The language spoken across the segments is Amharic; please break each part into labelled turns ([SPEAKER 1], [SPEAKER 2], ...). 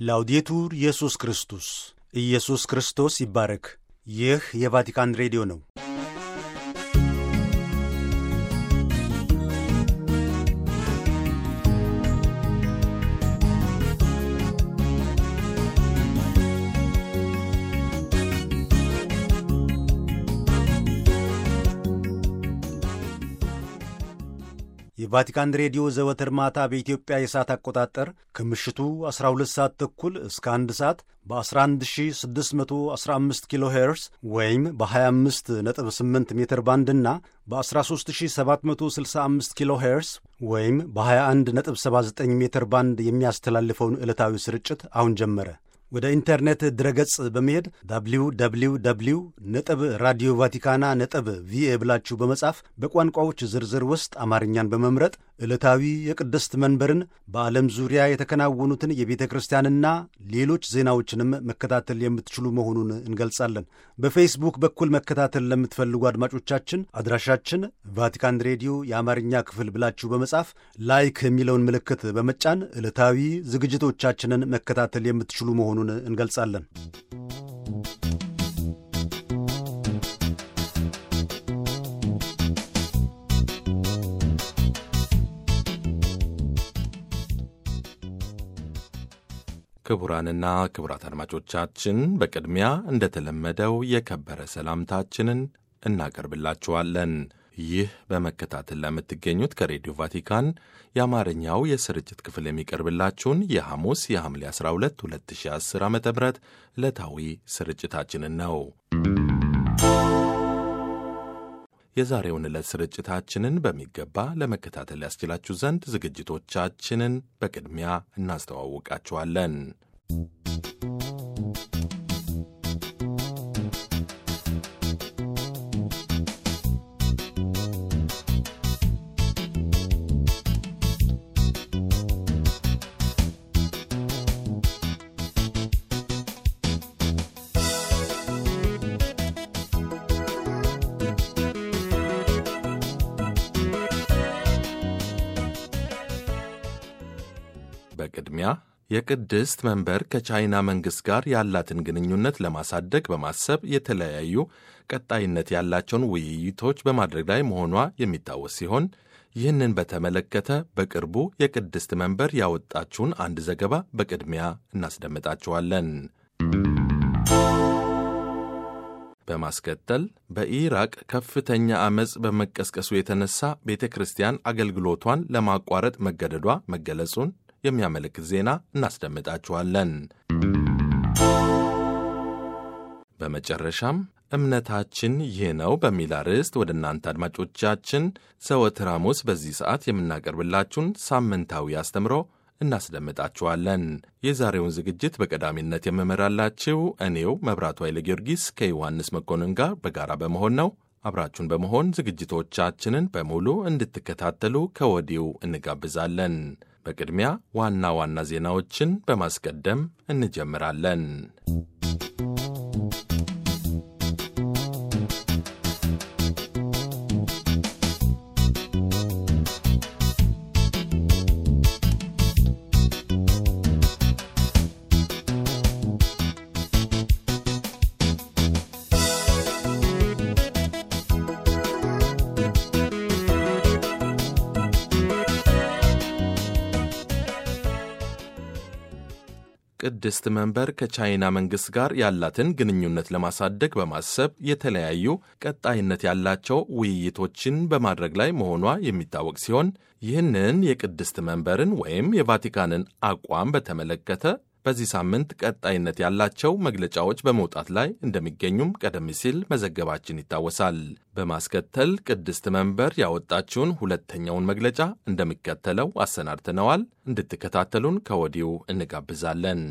[SPEAKER 1] ላውዴቱር ኢየሱስ ክርስቶስ ኢየሱስ ክርስቶስ ይባረክ። ይህ የቫቲካን ሬዲዮ ነው። የቫቲካን ሬዲዮ ዘወትር ማታ በኢትዮጵያ የሰዓት አቆጣጠር ከምሽቱ 12 ሰዓት ተኩል እስከ 1 ሰዓት በ11615 ኪሎ ሄርስ ወይም በ258 ሜትር ባንድ እና በ13765 ኪሎ ሄርስ ወይም በ2179 ሜትር ባንድ የሚያስተላልፈውን ዕለታዊ ስርጭት አሁን ጀመረ። ወደ ኢንተርኔት ድረገጽ በመሄድ ዳብሊው ዳብሊው ዳብሊው ነጥብ ራዲዮ ቫቲካና ነጥብ ቪኤ ብላችሁ በመጻፍ በቋንቋዎች ዝርዝር ውስጥ አማርኛን በመምረጥ ዕለታዊ የቅድስት መንበርን በዓለም ዙሪያ የተከናወኑትን የቤተ ክርስቲያንና ሌሎች ዜናዎችንም መከታተል የምትችሉ መሆኑን እንገልጻለን። በፌስቡክ በኩል መከታተል ለምትፈልጉ አድማጮቻችን አድራሻችን ቫቲካን ሬዲዮ የአማርኛ ክፍል ብላችሁ በመጻፍ ላይክ የሚለውን ምልክት በመጫን ዕለታዊ ዝግጅቶቻችንን መከታተል የምትችሉ መሆኑን እንገልጻለን።
[SPEAKER 2] ክቡራንና ክቡራት አድማጮቻችን በቅድሚያ እንደተለመደው የከበረ ሰላምታችንን እናቀርብላችኋለን። ይህ በመከታተል ለምትገኙት ከሬዲዮ ቫቲካን የአማርኛው የስርጭት ክፍል የሚቀርብላችሁን የሐሙስ የሐምሌ 12 2010 ዓ ም ዕለታዊ ስርጭታችንን ነው። የዛሬውን ዕለት ስርጭታችንን በሚገባ ለመከታተል ያስችላችሁ ዘንድ ዝግጅቶቻችንን በቅድሚያ እናስተዋውቃችኋለን። በቅድሚያ የቅድስት መንበር ከቻይና መንግሥት ጋር ያላትን ግንኙነት ለማሳደግ በማሰብ የተለያዩ ቀጣይነት ያላቸውን ውይይቶች በማድረግ ላይ መሆኗ የሚታወስ ሲሆን ይህንን በተመለከተ በቅርቡ የቅድስት መንበር ያወጣችውን አንድ ዘገባ በቅድሚያ እናስደምጣችኋለን። በማስከተል በኢራቅ ከፍተኛ ዐመፅ በመቀስቀሱ የተነሳ ቤተ ክርስቲያን አገልግሎቷን ለማቋረጥ መገደዷ መገለጹን የሚያመለክት ዜና እናስደምጣችኋለን። በመጨረሻም እምነታችን ይህ ነው በሚል አርዕስት ወደ እናንተ አድማጮቻችን ዘወትር ሐሙስ በዚህ ሰዓት የምናቀርብላችሁን ሳምንታዊ አስተምሮ እናስደምጣችኋለን። የዛሬውን ዝግጅት በቀዳሚነት የምመራላችሁ እኔው መብራቱ ኃይለ ጊዮርጊስ ከዮሐንስ መኮንን ጋር በጋራ በመሆን ነው። አብራችሁን በመሆን ዝግጅቶቻችንን በሙሉ እንድትከታተሉ ከወዲሁ እንጋብዛለን። በቅድሚያ ዋና ዋና ዜናዎችን በማስቀደም እንጀምራለን። ቅድስት መንበር ከቻይና መንግሥት ጋር ያላትን ግንኙነት ለማሳደግ በማሰብ የተለያዩ ቀጣይነት ያላቸው ውይይቶችን በማድረግ ላይ መሆኗ የሚታወቅ ሲሆን ይህንን የቅድስት መንበርን ወይም የቫቲካንን አቋም በተመለከተ በዚህ ሳምንት ቀጣይነት ያላቸው መግለጫዎች በመውጣት ላይ እንደሚገኙም ቀደም ሲል መዘገባችን ይታወሳል። በማስከተል ቅድስት መንበር ያወጣችውን ሁለተኛውን መግለጫ እንደሚከተለው አሰናድተነዋል። እንድትከታተሉን ከወዲሁ እንጋብዛለን።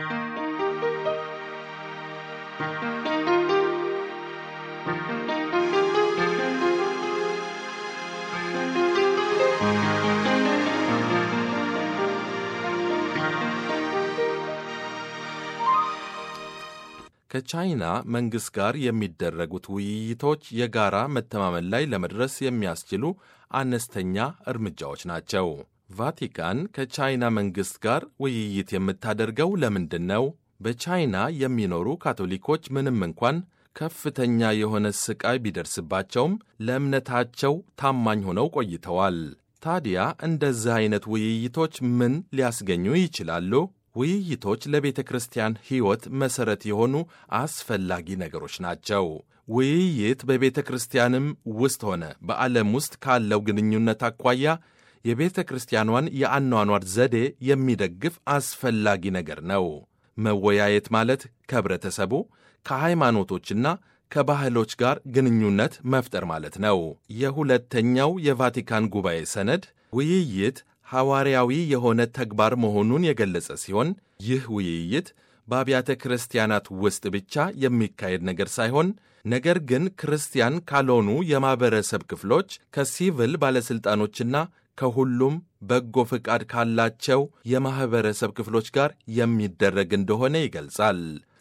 [SPEAKER 2] ከቻይና መንግሥት ጋር የሚደረጉት ውይይቶች የጋራ መተማመን ላይ ለመድረስ የሚያስችሉ አነስተኛ እርምጃዎች ናቸው። ቫቲካን ከቻይና መንግሥት ጋር ውይይት የምታደርገው ለምንድን ነው? በቻይና የሚኖሩ ካቶሊኮች ምንም እንኳን ከፍተኛ የሆነ ሥቃይ ቢደርስባቸውም ለእምነታቸው ታማኝ ሆነው ቆይተዋል። ታዲያ እንደዚህ ዐይነት ውይይቶች ምን ሊያስገኙ ይችላሉ? ውይይቶች ለቤተ ክርስቲያን ሕይወት መሠረት የሆኑ አስፈላጊ ነገሮች ናቸው። ውይይት በቤተ ክርስቲያንም ውስጥ ሆነ በዓለም ውስጥ ካለው ግንኙነት አኳያ የቤተ ክርስቲያኗን የአኗኗር ዘዴ የሚደግፍ አስፈላጊ ነገር ነው። መወያየት ማለት ከኅብረተሰቡ ከሃይማኖቶችና ከባህሎች ጋር ግንኙነት መፍጠር ማለት ነው። የሁለተኛው የቫቲካን ጉባኤ ሰነድ ውይይት ሐዋርያዊ የሆነ ተግባር መሆኑን የገለጸ ሲሆን ይህ ውይይት በአብያተ ክርስቲያናት ውስጥ ብቻ የሚካሄድ ነገር ሳይሆን ነገር ግን ክርስቲያን ካልሆኑ የማኅበረሰብ ክፍሎች ከሲቪል ባለሥልጣኖችና ከሁሉም በጎ ፍቃድ ካላቸው የማኅበረሰብ ክፍሎች ጋር የሚደረግ እንደሆነ ይገልጻል።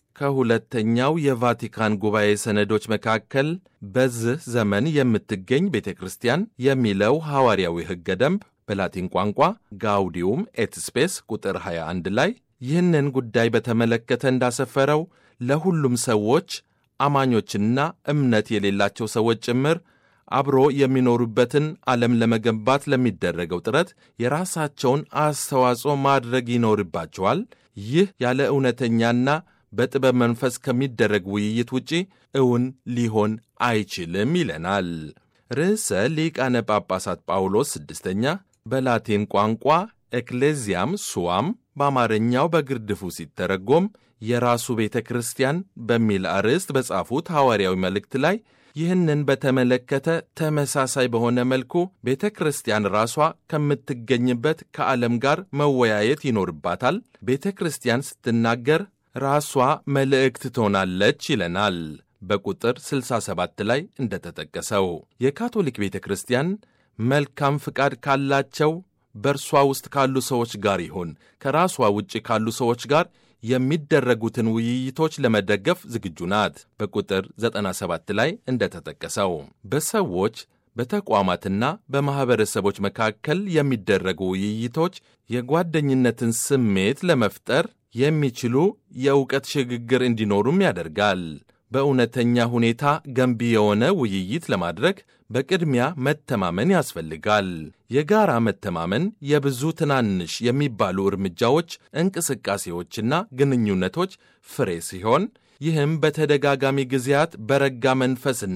[SPEAKER 2] ከሁለተኛው የቫቲካን ጉባኤ ሰነዶች መካከል በዚህ ዘመን የምትገኝ ቤተ ክርስቲያን የሚለው ሐዋርያዊ ሕገ ደንብ በላቲን ቋንቋ ጋውዲዩም ኤት ስፔስ ቁጥር 21 ላይ ይህንን ጉዳይ በተመለከተ እንዳሰፈረው ለሁሉም ሰዎች አማኞችና እምነት የሌላቸው ሰዎች ጭምር አብሮ የሚኖሩበትን ዓለም ለመገንባት ለሚደረገው ጥረት የራሳቸውን አስተዋጽኦ ማድረግ ይኖርባቸዋል። ይህ ያለ እውነተኛና በጥበብ መንፈስ ከሚደረግ ውይይት ውጪ እውን ሊሆን አይችልም ይለናል። ርዕሰ ሊቃነ ጳጳሳት ጳውሎስ ስድስተኛ በላቲን ቋንቋ ኤክሌዚያም ሱዋም በአማርኛው በግርድፉ ሲተረጎም የራሱ ቤተ ክርስቲያን በሚል አርዕስት በጻፉት ሐዋርያዊ መልእክት ላይ ይህንን በተመለከተ ተመሳሳይ በሆነ መልኩ ቤተ ክርስቲያን ራሷ ከምትገኝበት ከዓለም ጋር መወያየት ይኖርባታል። ቤተ ክርስቲያን ስትናገር ራሷ መልእክት ትሆናለች ይለናል። በቁጥር 67 ላይ እንደተጠቀሰው የካቶሊክ ቤተ ክርስቲያን መልካም ፍቃድ ካላቸው በእርሷ ውስጥ ካሉ ሰዎች ጋር ይሁን ከራሷ ውጭ ካሉ ሰዎች ጋር የሚደረጉትን ውይይቶች ለመደገፍ ዝግጁ ናት። በቁጥር 97 ላይ እንደተጠቀሰው በሰዎች በተቋማትና በማኅበረሰቦች መካከል የሚደረጉ ውይይቶች የጓደኝነትን ስሜት ለመፍጠር የሚችሉ የእውቀት ሽግግር እንዲኖሩም ያደርጋል። በእውነተኛ ሁኔታ ገንቢ የሆነ ውይይት ለማድረግ በቅድሚያ መተማመን ያስፈልጋል። የጋራ መተማመን የብዙ ትናንሽ የሚባሉ እርምጃዎች፣ እንቅስቃሴዎችና ግንኙነቶች ፍሬ ሲሆን ይህም በተደጋጋሚ ጊዜያት በረጋ መንፈስና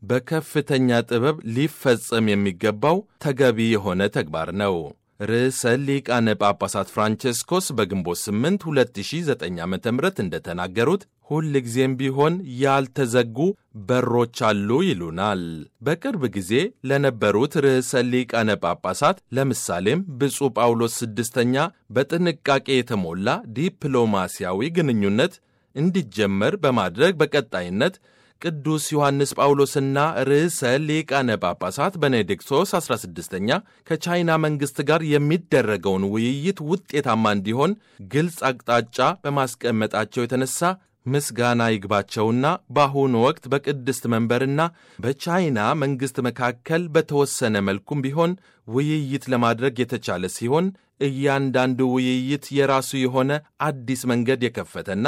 [SPEAKER 2] በከፍተኛ ጥበብ ሊፈጸም የሚገባው ተገቢ የሆነ ተግባር ነው። ርዕሰ ሊቃነ ጳጳሳት ፍራንቼስኮስ በግንቦት 8 2009 ዓ ም እንደተናገሩት ሁል ጊዜም ቢሆን ያልተዘጉ በሮች አሉ ይሉናል። በቅርብ ጊዜ ለነበሩት ርዕሰ ሊቃነ ጳጳሳት ለምሳሌም ብፁዕ ጳውሎስ ስድስተኛ በጥንቃቄ የተሞላ ዲፕሎማሲያዊ ግንኙነት እንዲጀመር በማድረግ በቀጣይነት ቅዱስ ዮሐንስ ጳውሎስና ርዕሰ ሊቃነ ጳጳሳት ቤኔዲክቶስ 16ኛ ከቻይና መንግሥት ጋር የሚደረገውን ውይይት ውጤታማ እንዲሆን ግልጽ አቅጣጫ በማስቀመጣቸው የተነሳ ምስጋና ይግባቸውና በአሁኑ ወቅት በቅድስት መንበርና በቻይና መንግሥት መካከል በተወሰነ መልኩም ቢሆን ውይይት ለማድረግ የተቻለ ሲሆን እያንዳንዱ ውይይት የራሱ የሆነ አዲስ መንገድ የከፈተና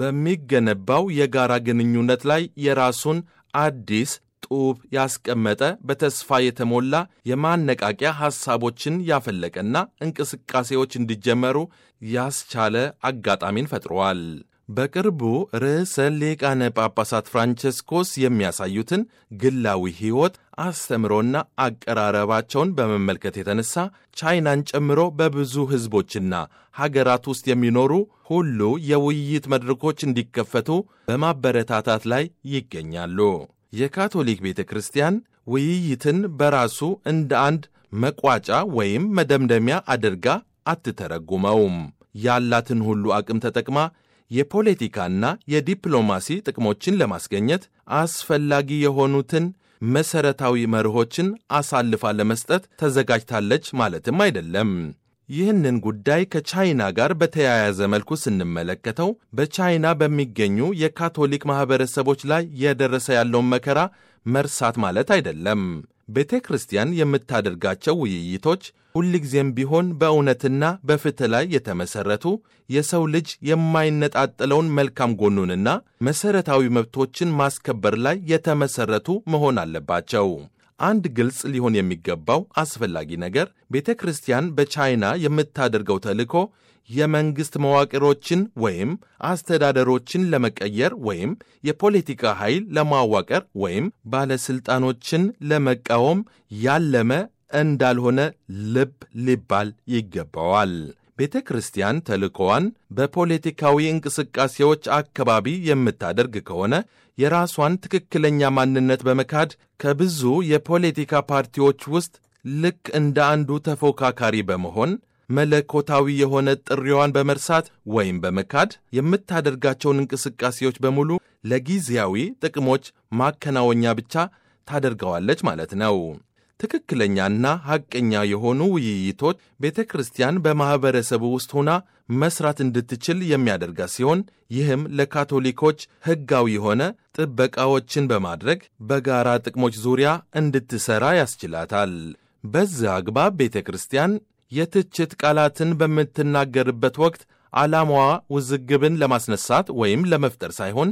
[SPEAKER 2] በሚገነባው የጋራ ግንኙነት ላይ የራሱን አዲስ ጡብ ያስቀመጠ በተስፋ የተሞላ የማነቃቂያ ሐሳቦችን ያፈለቀና እንቅስቃሴዎች እንዲጀመሩ ያስቻለ አጋጣሚን ፈጥሯል። በቅርቡ ርዕሰ ሊቃነ ጳጳሳት ፍራንቸስኮስ የሚያሳዩትን ግላዊ ሕይወት አስተምሮና አቀራረባቸውን በመመልከት የተነሳ ቻይናን ጨምሮ በብዙ ሕዝቦችና ሀገራት ውስጥ የሚኖሩ ሁሉ የውይይት መድረኮች እንዲከፈቱ በማበረታታት ላይ ይገኛሉ። የካቶሊክ ቤተ ክርስቲያን ውይይትን በራሱ እንደ አንድ መቋጫ ወይም መደምደሚያ አድርጋ አትተረጉመውም። ያላትን ሁሉ አቅም ተጠቅማ የፖለቲካና የዲፕሎማሲ ጥቅሞችን ለማስገኘት አስፈላጊ የሆኑትን መሠረታዊ መርሆችን አሳልፋ ለመስጠት ተዘጋጅታለች ማለትም አይደለም። ይህንን ጉዳይ ከቻይና ጋር በተያያዘ መልኩ ስንመለከተው በቻይና በሚገኙ የካቶሊክ ማኅበረሰቦች ላይ የደረሰ ያለውን መከራ መርሳት ማለት አይደለም። ቤተ ክርስቲያን የምታደርጋቸው ውይይቶች ሁልጊዜም ቢሆን በእውነትና በፍትሕ ላይ የተመሠረቱ የሰው ልጅ የማይነጣጠለውን መልካም ጎኑንና መሠረታዊ መብቶችን ማስከበር ላይ የተመሠረቱ መሆን አለባቸው። አንድ ግልጽ ሊሆን የሚገባው አስፈላጊ ነገር ቤተ ክርስቲያን በቻይና የምታደርገው ተልእኮ የመንግሥት መዋቅሮችን ወይም አስተዳደሮችን ለመቀየር ወይም የፖለቲካ ኃይል ለማዋቀር ወይም ባለሥልጣኖችን ለመቃወም ያለመ እንዳልሆነ ልብ ሊባል ይገባዋል። ቤተ ክርስቲያን ተልእኮዋን በፖለቲካዊ እንቅስቃሴዎች አካባቢ የምታደርግ ከሆነ የራሷን ትክክለኛ ማንነት በመካድ ከብዙ የፖለቲካ ፓርቲዎች ውስጥ ልክ እንደ አንዱ ተፎካካሪ በመሆን መለኮታዊ የሆነ ጥሪዋን በመርሳት ወይም በመካድ የምታደርጋቸውን እንቅስቃሴዎች በሙሉ ለጊዜያዊ ጥቅሞች ማከናወኛ ብቻ ታደርገዋለች ማለት ነው። ትክክለኛና ሐቀኛ የሆኑ ውይይቶች ቤተ ክርስቲያን በማኅበረሰቡ ውስጥ ሆና መሥራት እንድትችል የሚያደርጋት ሲሆን ይህም ለካቶሊኮች ሕጋዊ የሆነ ጥበቃዎችን በማድረግ በጋራ ጥቅሞች ዙሪያ እንድትሠራ ያስችላታል። በዚህ አግባብ ቤተ ክርስቲያን የትችት ቃላትን በምትናገርበት ወቅት ዓላማዋ ውዝግብን ለማስነሳት ወይም ለመፍጠር ሳይሆን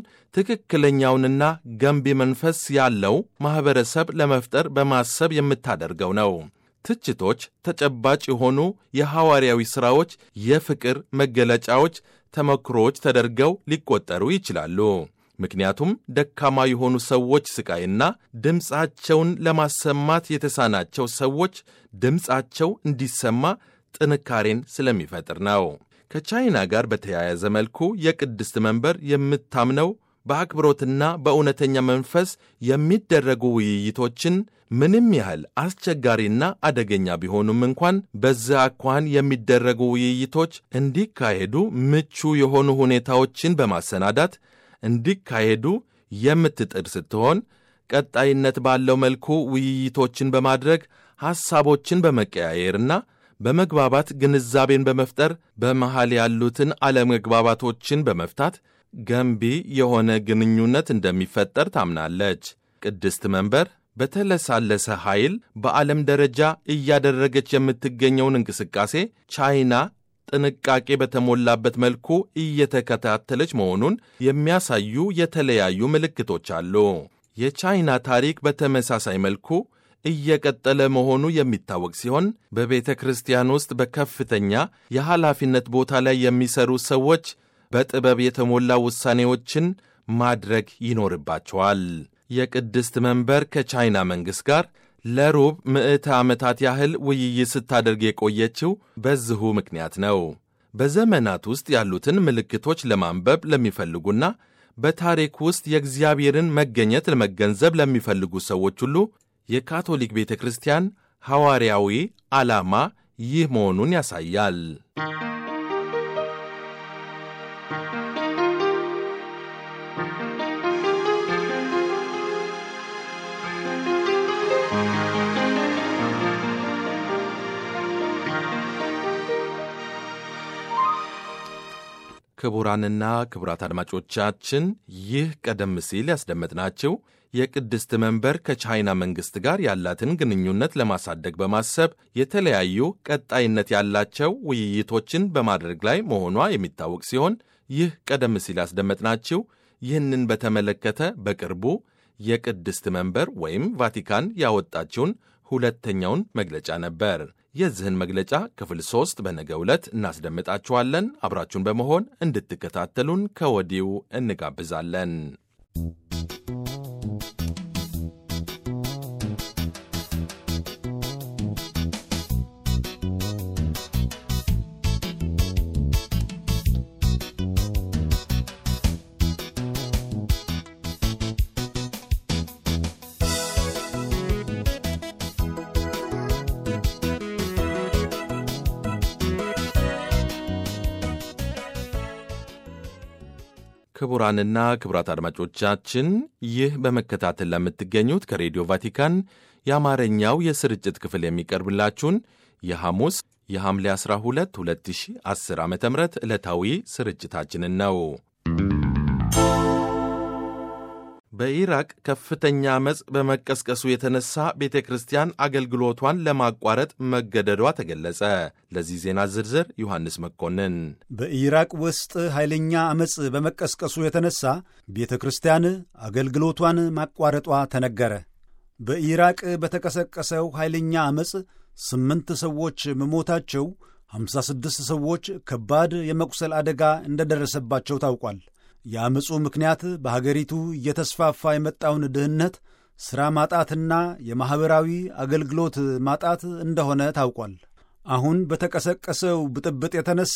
[SPEAKER 2] ትክክለኛውንና ገንቢ መንፈስ ያለው ማኅበረሰብ ለመፍጠር በማሰብ የምታደርገው ነው። ትችቶች ተጨባጭ የሆኑ የሐዋርያዊ ሥራዎች፣ የፍቅር መገለጫዎች፣ ተመክሮዎች ተደርገው ሊቆጠሩ ይችላሉ። ምክንያቱም ደካማ የሆኑ ሰዎች ሥቃይና ድምፃቸውን ለማሰማት የተሳናቸው ሰዎች ድምፃቸው እንዲሰማ ጥንካሬን ስለሚፈጥር ነው። ከቻይና ጋር በተያያዘ መልኩ የቅድስት መንበር የምታምነው በአክብሮትና በእውነተኛ መንፈስ የሚደረጉ ውይይቶችን ምንም ያህል አስቸጋሪና አደገኛ ቢሆኑም እንኳን በዚያ አኳኋን የሚደረጉ ውይይቶች እንዲካሄዱ ምቹ የሆኑ ሁኔታዎችን በማሰናዳት እንዲካሄዱ የምትጥር ስትሆን ቀጣይነት ባለው መልኩ ውይይቶችን በማድረግ ሐሳቦችን በመቀያየርና በመግባባት ግንዛቤን በመፍጠር በመሃል ያሉትን አለመግባባቶችን በመፍታት ገንቢ የሆነ ግንኙነት እንደሚፈጠር ታምናለች። ቅድስት መንበር በተለሳለሰ ኃይል በዓለም ደረጃ እያደረገች የምትገኘውን እንቅስቃሴ ቻይና ጥንቃቄ በተሞላበት መልኩ እየተከታተለች መሆኑን የሚያሳዩ የተለያዩ ምልክቶች አሉ። የቻይና ታሪክ በተመሳሳይ መልኩ እየቀጠለ መሆኑ የሚታወቅ ሲሆን በቤተ ክርስቲያን ውስጥ በከፍተኛ የኃላፊነት ቦታ ላይ የሚሰሩ ሰዎች በጥበብ የተሞላ ውሳኔዎችን ማድረግ ይኖርባቸዋል። የቅድስት መንበር ከቻይና መንግሥት ጋር ለሩብ ምዕተ ዓመታት ያህል ውይይት ስታደርግ የቆየችው በዚሁ ምክንያት ነው። በዘመናት ውስጥ ያሉትን ምልክቶች ለማንበብ ለሚፈልጉና በታሪክ ውስጥ የእግዚአብሔርን መገኘት ለመገንዘብ ለሚፈልጉ ሰዎች ሁሉ የካቶሊክ ቤተ ክርስቲያን ሐዋርያዊ ዓላማ ይህ መሆኑን ያሳያል። ክቡራንና ክቡራት አድማጮቻችን ይህ ቀደም ሲል ያስደመጥናቸው የቅድስት መንበር ከቻይና መንግሥት ጋር ያላትን ግንኙነት ለማሳደግ በማሰብ የተለያዩ ቀጣይነት ያላቸው ውይይቶችን በማድረግ ላይ መሆኗ የሚታወቅ ሲሆን ይህ ቀደም ሲል ያስደመጥናችሁ ይህንን በተመለከተ በቅርቡ የቅድስት መንበር ወይም ቫቲካን ያወጣችውን ሁለተኛውን መግለጫ ነበር። የዚህን መግለጫ ክፍል ሦስት በነገው ዕለት እናስደምጣችኋለን። አብራችሁን በመሆን እንድትከታተሉን ከወዲሁ እንጋብዛለን። ክቡራንና ክቡራት አድማጮቻችን ይህ በመከታተል ለምትገኙት ከሬዲዮ ቫቲካን የአማርኛው የስርጭት ክፍል የሚቀርብላችሁን የሐሙስ የሐምሌ 12 2010 ዓ ም ዕለታዊ ስርጭታችንን ነው። በኢራቅ ከፍተኛ ዓመፅ በመቀስቀሱ የተነሳ ቤተ ክርስቲያን አገልግሎቷን ለማቋረጥ መገደዷ ተገለጸ። ለዚህ ዜና ዝርዝር ዮሐንስ መኮንን።
[SPEAKER 1] በኢራቅ ውስጥ ኃይለኛ ዓመፅ በመቀስቀሱ የተነሳ ቤተ ክርስቲያን አገልግሎቷን ማቋረጧ ተነገረ። በኢራቅ በተቀሰቀሰው ኃይለኛ ዓመፅ ስምንት ሰዎች መሞታቸው፣ 56 ሰዎች ከባድ የመቁሰል አደጋ እንደደረሰባቸው ታውቋል። የአመፁ ምክንያት በሀገሪቱ እየተስፋፋ የመጣውን ድህነት፣ ሥራ ማጣትና የማኅበራዊ አገልግሎት ማጣት እንደሆነ ታውቋል። አሁን በተቀሰቀሰው ብጥብጥ የተነሳ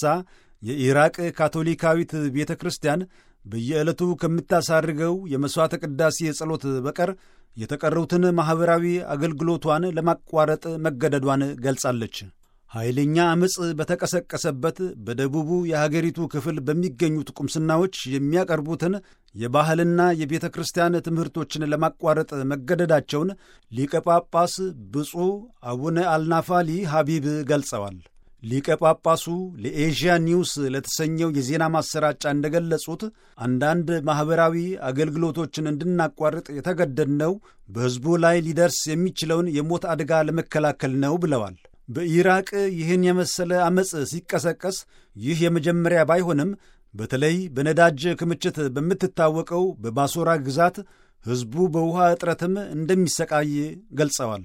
[SPEAKER 1] የኢራቅ ካቶሊካዊት ቤተ ክርስቲያን በየዕለቱ ከምታሳርገው የመሥዋዕተ ቅዳሴ ጸሎት በቀር የተቀሩትን ማኅበራዊ አገልግሎቷን ለማቋረጥ መገደዷን ገልጻለች። ኃይለኛ ዓመፅ በተቀሰቀሰበት በደቡቡ የሀገሪቱ ክፍል በሚገኙት ቁምስናዎች የሚያቀርቡትን የባህልና የቤተ ክርስቲያን ትምህርቶችን ለማቋረጥ መገደዳቸውን ሊቀ ጳጳስ ብፁዕ አቡነ አልናፋሊ ሐቢብ ገልጸዋል። ሊቀ ጳጳሱ ለኤዥያ ኒውስ ለተሰኘው የዜና ማሰራጫ እንደገለጹት አንዳንድ ማኅበራዊ አገልግሎቶችን እንድናቋርጥ የተገደድነው በሕዝቡ ላይ ሊደርስ የሚችለውን የሞት አደጋ ለመከላከል ነው ብለዋል። በኢራቅ ይህን የመሰለ ዓመፅ ሲቀሰቀስ ይህ የመጀመሪያ ባይሆንም በተለይ በነዳጅ ክምችት በምትታወቀው በባሶራ ግዛት ሕዝቡ በውሃ እጥረትም እንደሚሰቃይ ገልጸዋል።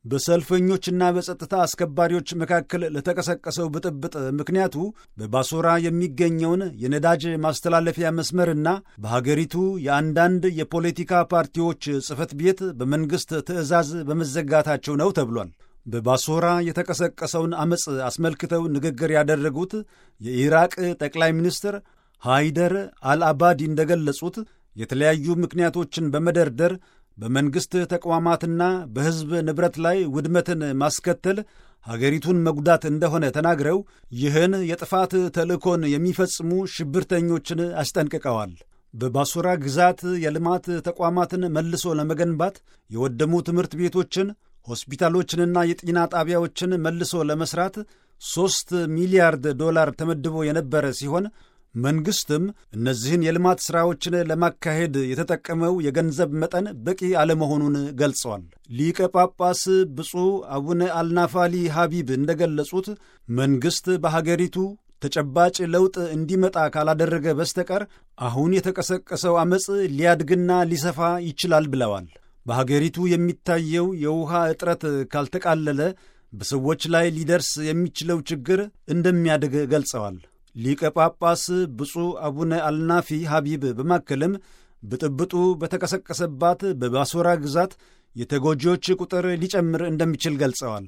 [SPEAKER 1] በሰልፈኞችና በጸጥታ አስከባሪዎች መካከል ለተቀሰቀሰው ብጥብጥ ምክንያቱ በባሶራ የሚገኘውን የነዳጅ ማስተላለፊያ መስመርና በሀገሪቱ የአንዳንድ የፖለቲካ ፓርቲዎች ጽሕፈት ቤት በመንግሥት ትዕዛዝ በመዘጋታቸው ነው ተብሏል። በባሶራ የተቀሰቀሰውን ዐመፅ አስመልክተው ንግግር ያደረጉት የኢራቅ ጠቅላይ ሚኒስትር ሃይደር አልአባዲ እንደገለጹት የተለያዩ ምክንያቶችን በመደርደር በመንግሥት ተቋማትና በሕዝብ ንብረት ላይ ውድመትን ማስከተል ሀገሪቱን መጉዳት እንደሆነ ተናግረው ይህን የጥፋት ተልእኮን የሚፈጽሙ ሽብርተኞችን አስጠንቅቀዋል። በባሶራ ግዛት የልማት ተቋማትን መልሶ ለመገንባት የወደሙ ትምህርት ቤቶችን ሆስፒታሎችንና የጤና ጣቢያዎችን መልሶ ለመስራት ሦስት ሚሊያርድ ዶላር ተመድቦ የነበረ ሲሆን መንግሥትም እነዚህን የልማት ሥራዎችን ለማካሄድ የተጠቀመው የገንዘብ መጠን በቂ አለመሆኑን ገልጸዋል። ሊቀ ጳጳስ ብፁዕ አቡነ አልናፋሊ ሐቢብ እንደገለጹት መንግሥት በሀገሪቱ ተጨባጭ ለውጥ እንዲመጣ ካላደረገ በስተቀር አሁን የተቀሰቀሰው ዐመፅ ሊያድግና ሊሰፋ ይችላል ብለዋል። በሀገሪቱ የሚታየው የውሃ እጥረት ካልተቃለለ በሰዎች ላይ ሊደርስ የሚችለው ችግር እንደሚያድግ ገልጸዋል። ሊቀ ጳጳስ ብፁዕ አቡነ አልናፊ ሐቢብ በማከልም ብጥብጡ በተቀሰቀሰባት በባሶራ ግዛት የተጎጂዎች ቁጥር ሊጨምር እንደሚችል ገልጸዋል።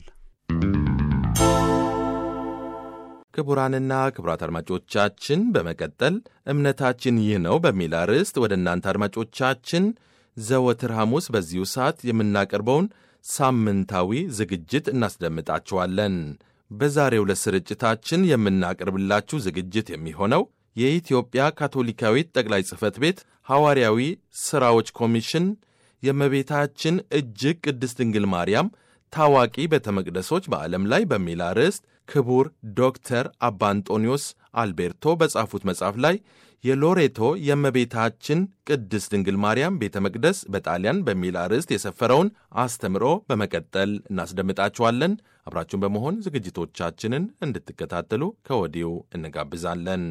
[SPEAKER 2] ክቡራንና ክቡራት አድማጮቻችን በመቀጠል እምነታችን ይህ ነው በሚል አርዕስት ወደ እናንተ አድማጮቻችን ዘወትር ሐሙስ በዚሁ ሰዓት የምናቀርበውን ሳምንታዊ ዝግጅት እናስደምጣችኋለን። በዛሬው ዕለት ስርጭታችን የምናቀርብላችሁ ዝግጅት የሚሆነው የኢትዮጵያ ካቶሊካዊት ጠቅላይ ጽሕፈት ቤት ሐዋርያዊ ሥራዎች ኮሚሽን የእመቤታችን እጅግ ቅድስት ድንግል ማርያም ታዋቂ ቤተ መቅደሶች በዓለም ላይ በሚል አርዕስት ክቡር ዶክተር አባ አንጦኒዮስ አልቤርቶ በጻፉት መጽሐፍ ላይ የሎሬቶ የእመቤታችን ቅድስት ድንግል ማርያም ቤተ መቅደስ በጣሊያን በሚል አርዕስት የሰፈረውን አስተምሮ በመቀጠል እናስደምጣችኋለን። አብራችሁን በመሆን ዝግጅቶቻችንን እንድትከታተሉ ከወዲሁ እንጋብዛለን።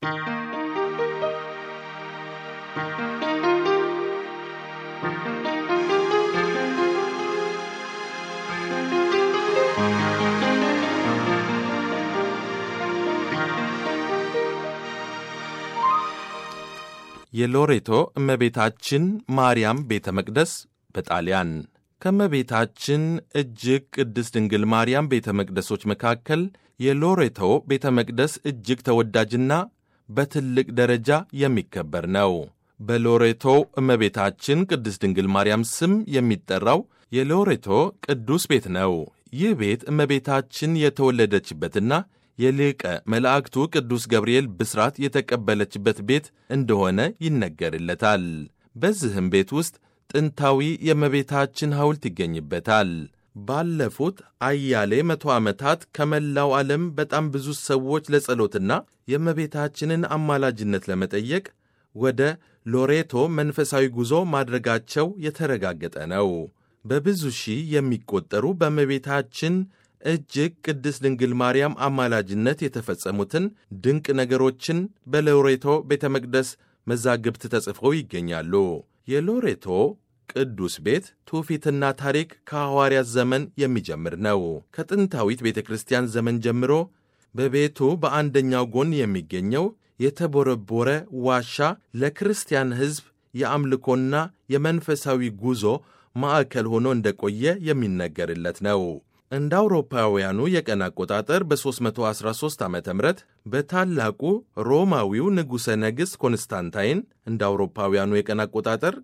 [SPEAKER 2] የሎሬቶ እመቤታችን ማርያም ቤተ መቅደስ በጣሊያን ከእመቤታችን እጅግ ቅድስት ድንግል ማርያም ቤተ መቅደሶች መካከል የሎሬቶ ቤተ መቅደስ እጅግ ተወዳጅና በትልቅ ደረጃ የሚከበር ነው። በሎሬቶ እመቤታችን ቅድስት ድንግል ማርያም ስም የሚጠራው የሎሬቶ ቅዱስ ቤት ነው። ይህ ቤት እመቤታችን የተወለደችበትና የሊቀ መላእክቱ ቅዱስ ገብርኤል ብስራት የተቀበለችበት ቤት እንደሆነ ይነገርለታል። በዚህም ቤት ውስጥ ጥንታዊ የእመቤታችን ሐውልት ይገኝበታል። ባለፉት አያሌ መቶ ዓመታት ከመላው ዓለም በጣም ብዙ ሰዎች ለጸሎትና የእመቤታችንን አማላጅነት ለመጠየቅ ወደ ሎሬቶ መንፈሳዊ ጉዞ ማድረጋቸው የተረጋገጠ ነው። በብዙ ሺህ የሚቆጠሩ በእመቤታችን እጅግ ቅድስት ድንግል ማርያም አማላጅነት የተፈጸሙትን ድንቅ ነገሮችን በሎሬቶ ቤተ መቅደስ መዛግብት ተጽፈው ይገኛሉ። የሎሬቶ ቅዱስ ቤት ትውፊትና ታሪክ ከሐዋርያት ዘመን የሚጀምር ነው። ከጥንታዊት ቤተ ክርስቲያን ዘመን ጀምሮ በቤቱ በአንደኛው ጎን የሚገኘው የተቦረቦረ ዋሻ ለክርስቲያን ሕዝብ የአምልኮና የመንፈሳዊ ጉዞ ማዕከል ሆኖ እንደቆየ የሚነገርለት ነው። እንደ አውሮፓውያኑ የቀን አቆጣጠር በ313 ዓ ም በታላቁ ሮማዊው ንጉሠ ነገሥት ኮንስታንታይን እንደ አውሮፓውያኑ የቀን አቆጣጠር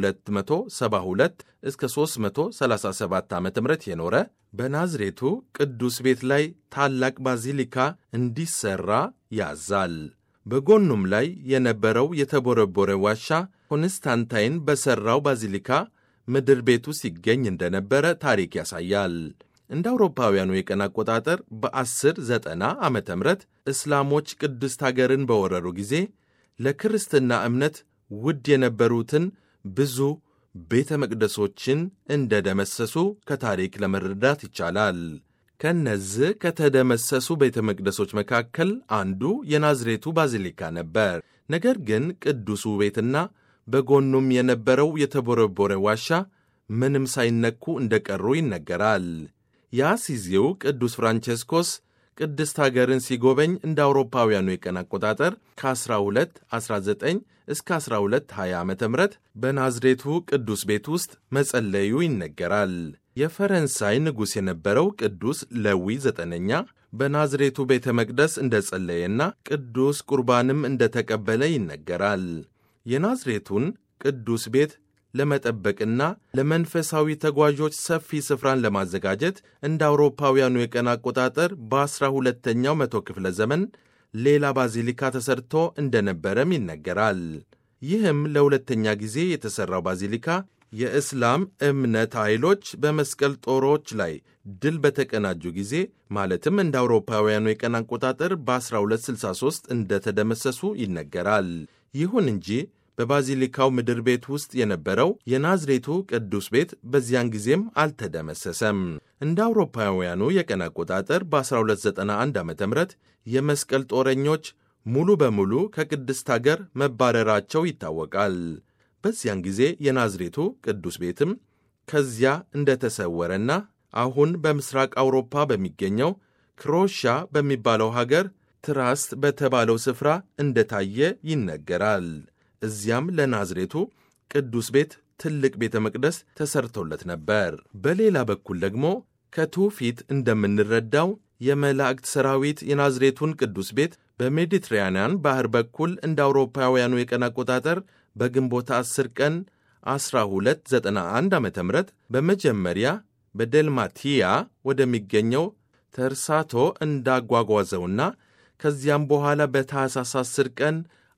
[SPEAKER 2] ከ272 እስከ 337 ዓ ም የኖረ በናዝሬቱ ቅዱስ ቤት ላይ ታላቅ ባዚሊካ እንዲሠራ ያዛል። በጎኑም ላይ የነበረው የተቦረቦረ ዋሻ ኮንስታንታይን በሠራው ባዚሊካ ምድር ቤቱ ሲገኝ እንደነበረ ታሪክ ያሳያል። እንደ አውሮፓውያኑ የቀን አቆጣጠር በ1090 ዓ ም እስላሞች ቅድስት አገርን በወረሩ ጊዜ ለክርስትና እምነት ውድ የነበሩትን ብዙ ቤተ መቅደሶችን እንደ ደመሰሱ ከታሪክ ለመረዳት ይቻላል። ከነዚህ ከተደመሰሱ ቤተ መቅደሶች መካከል አንዱ የናዝሬቱ ባዚሊካ ነበር። ነገር ግን ቅዱሱ ቤትና በጎኑም የነበረው የተቦረቦረ ዋሻ ምንም ሳይነኩ እንደቀሩ ይነገራል። የአሲዚው ቅዱስ ፍራንቼስኮስ ቅድስት አገርን ሲጎበኝ እንደ አውሮፓውያኑ የቀን አቆጣጠር ከ1219 እስከ 1220 ዓ ም በናዝሬቱ ቅዱስ ቤት ውስጥ መጸለዩ ይነገራል። የፈረንሳይ ንጉሥ የነበረው ቅዱስ ለዊ ዘጠነኛ በናዝሬቱ ቤተ መቅደስ እንደ ጸለየና ቅዱስ ቁርባንም እንደ ተቀበለ ይነገራል። የናዝሬቱን ቅዱስ ቤት ለመጠበቅና ለመንፈሳዊ ተጓዦች ሰፊ ስፍራን ለማዘጋጀት እንደ አውሮፓውያኑ የቀን አቆጣጠር በአስራ ሁለተኛው መቶ ክፍለ ዘመን ሌላ ባዚሊካ ተሰርቶ እንደነበረም ይነገራል። ይህም ለሁለተኛ ጊዜ የተሠራው ባዚሊካ የእስላም እምነት ኃይሎች በመስቀል ጦሮች ላይ ድል በተቀናጁ ጊዜ ማለትም እንደ አውሮፓውያኑ የቀን አቆጣጠር በ1263 እንደተደመሰሱ ይነገራል። ይሁን እንጂ በባዚሊካው ምድር ቤት ውስጥ የነበረው የናዝሬቱ ቅዱስ ቤት በዚያን ጊዜም አልተደመሰሰም። እንደ አውሮፓውያኑ የቀን አቆጣጠር በ1291 ዓ ም የመስቀል ጦረኞች ሙሉ በሙሉ ከቅድስት አገር መባረራቸው ይታወቃል። በዚያን ጊዜ የናዝሬቱ ቅዱስ ቤትም ከዚያ እንደተሰወረና አሁን በምስራቅ አውሮፓ በሚገኘው ክሮሻ በሚባለው ሀገር ትራስት በተባለው ስፍራ እንደታየ ይነገራል። እዚያም ለናዝሬቱ ቅዱስ ቤት ትልቅ ቤተ መቅደስ ተሰርቶለት ነበር። በሌላ በኩል ደግሞ ከትውፊት እንደምንረዳው የመላእክት ሰራዊት የናዝሬቱን ቅዱስ ቤት በሜዲትራንያን ባህር በኩል እንደ አውሮፓውያኑ የቀን አቆጣጠር በግንቦት 10 ቀን 1291 ዓ ም በመጀመሪያ በደልማቲያ ወደሚገኘው ተርሳቶ እንዳጓጓዘውና ከዚያም በኋላ በታኅሳስ 10 ቀን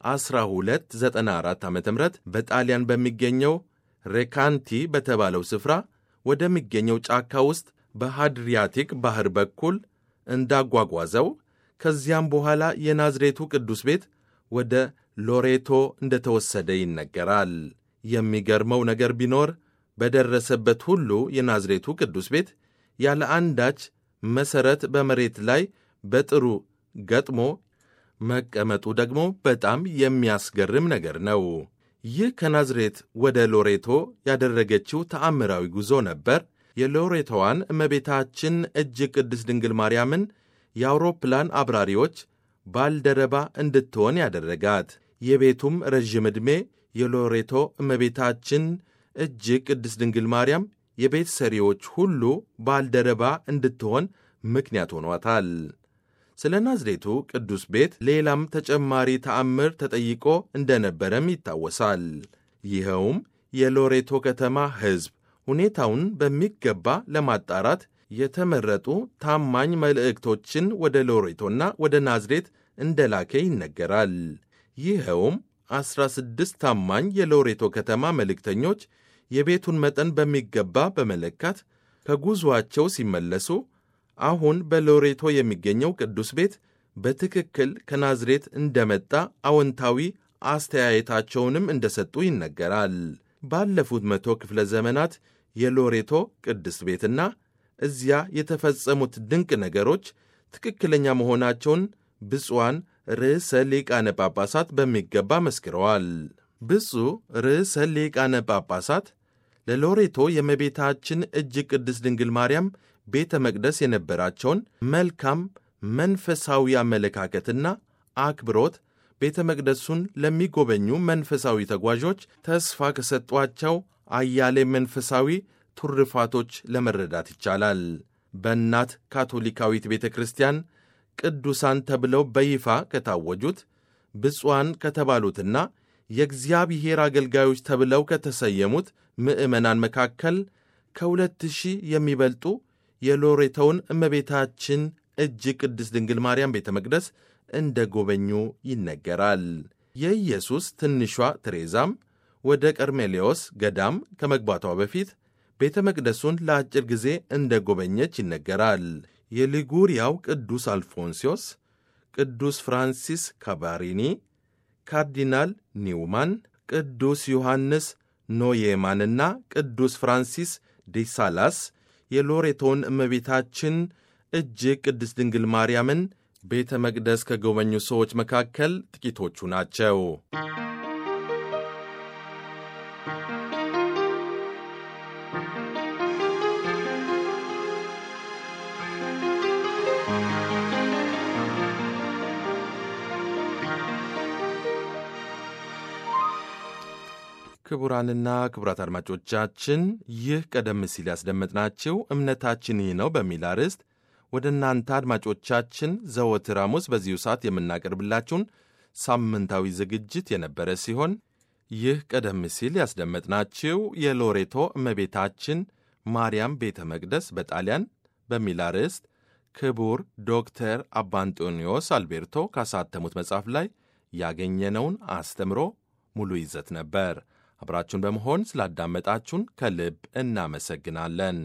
[SPEAKER 2] 1294 ዓ ም በጣሊያን በሚገኘው ሬካንቲ በተባለው ስፍራ ወደሚገኘው ጫካ ውስጥ በሃድሪያቲክ ባህር በኩል እንዳጓጓዘው ከዚያም በኋላ የናዝሬቱ ቅዱስ ቤት ወደ ሎሬቶ እንደተወሰደ ይነገራል። የሚገርመው ነገር ቢኖር በደረሰበት ሁሉ የናዝሬቱ ቅዱስ ቤት ያለ አንዳች መሠረት በመሬት ላይ በጥሩ ገጥሞ መቀመጡ ደግሞ በጣም የሚያስገርም ነገር ነው። ይህ ከናዝሬት ወደ ሎሬቶ ያደረገችው ተአምራዊ ጉዞ ነበር። የሎሬቶዋን እመቤታችን እጅግ ቅድስት ድንግል ማርያምን የአውሮፕላን አብራሪዎች ባልደረባ እንድትሆን ያደረጋት። የቤቱም ረዥም ዕድሜ የሎሬቶ እመቤታችን እጅግ ቅድስት ድንግል ማርያም የቤት ሰሪዎች ሁሉ ባልደረባ እንድትሆን ምክንያት ሆኗታል። ስለ ናዝሬቱ ቅዱስ ቤት ሌላም ተጨማሪ ተአምር ተጠይቆ እንደነበረም ይታወሳል። ይኸውም የሎሬቶ ከተማ ሕዝብ ሁኔታውን በሚገባ ለማጣራት የተመረጡ ታማኝ መልእክቶችን ወደ ሎሬቶና ወደ ናዝሬት እንደላከ ይነገራል። ይኸውም ዐሥራ ስድስት ታማኝ የሎሬቶ ከተማ መልእክተኞች የቤቱን መጠን በሚገባ በመለካት ከጉዞአቸው ሲመለሱ አሁን በሎሬቶ የሚገኘው ቅዱስ ቤት በትክክል ከናዝሬት እንደመጣ አዎንታዊ አስተያየታቸውንም እንደሰጡ ይነገራል። ባለፉት መቶ ክፍለ ዘመናት የሎሬቶ ቅድስት ቤትና እዚያ የተፈጸሙት ድንቅ ነገሮች ትክክለኛ መሆናቸውን ብፁዓን ርዕሰ ሊቃነ ጳጳሳት በሚገባ መስክረዋል። ብፁዕ ርዕሰ ሊቃነ ጳጳሳት ለሎሬቶ የእመቤታችን እጅግ ቅድስት ድንግል ማርያም ቤተ መቅደስ የነበራቸውን መልካም መንፈሳዊ አመለካከትና አክብሮት ቤተ መቅደሱን ለሚጎበኙ መንፈሳዊ ተጓዦች ተስፋ ከሰጧቸው አያሌ መንፈሳዊ ቱርፋቶች ለመረዳት ይቻላል። በእናት ካቶሊካዊት ቤተ ክርስቲያን ቅዱሳን ተብለው በይፋ ከታወጁት ብፁዓን ከተባሉትና የእግዚአብሔር አገልጋዮች ተብለው ከተሰየሙት ምዕመናን መካከል ከሁለት ሺህ የሚበልጡ የሎሬቶውን እመቤታችን እጅግ ቅድስት ድንግል ማርያም ቤተ መቅደስ እንደ ጎበኙ ይነገራል። የኢየሱስ ትንሿ ትሬዛም ወደ ቀርሜሌዎስ ገዳም ከመግባቷ በፊት ቤተ መቅደሱን ለአጭር ጊዜ እንደ ጎበኘች ይነገራል። የሊጉሪያው ቅዱስ አልፎንሲዮስ፣ ቅዱስ ፍራንሲስ ካባሪኒ፣ ካርዲናል ኒውማን፣ ቅዱስ ዮሐንስ ኖዬማንና ቅዱስ ፍራንሲስ ዴሳላስ የሎሬቶን እመቤታችን እጅግ ቅድስት ድንግል ማርያምን ቤተ መቅደስ ከጎበኙ ሰዎች መካከል ጥቂቶቹ ናቸው። ክቡራንና ክቡራት አድማጮቻችን ይህ ቀደም ሲል ያስደመጥናችሁ እምነታችን ይህ ነው በሚል አርዕስት ወደ እናንተ አድማጮቻችን ዘወትር ሐሙስ በዚሁ ሰዓት የምናቀርብላችሁን ሳምንታዊ ዝግጅት የነበረ ሲሆን ይህ ቀደም ሲል ያስደመጥናችሁ የሎሬቶ እመቤታችን ማርያም ቤተ መቅደስ በጣሊያን በሚል አርዕስት ክቡር ዶክተር አባ አንጦኒዮስ አልቤርቶ ካሳተሙት መጽሐፍ ላይ ያገኘነውን አስተምሮ ሙሉ ይዘት ነበር። አብራችሁን በመሆን ስላዳመጣችሁን ከልብ እናመሰግናለን።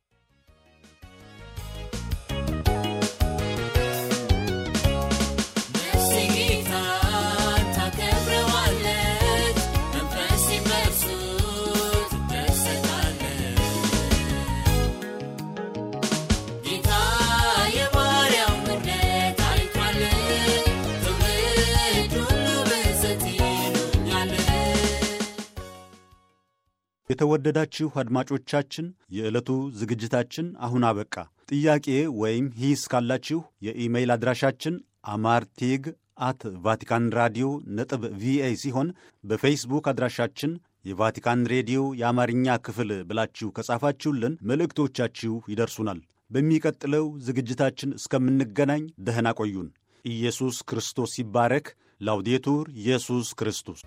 [SPEAKER 1] የተወደዳችሁ አድማጮቻችን የዕለቱ ዝግጅታችን አሁን አበቃ። ጥያቄ ወይም ሂስ ካላችሁ የኢሜይል አድራሻችን አማርቲግ አት ቫቲካን ራዲዮ ነጥብ ቪኦኤ ሲሆን በፌስቡክ አድራሻችን የቫቲካን ሬዲዮ የአማርኛ ክፍል ብላችሁ ከጻፋችሁልን መልእክቶቻችሁ ይደርሱናል። በሚቀጥለው ዝግጅታችን እስከምንገናኝ ደህና ቆዩን። ኢየሱስ ክርስቶስ ይባረክ። ላውዴቱር ኢየሱስ ክርስቶስ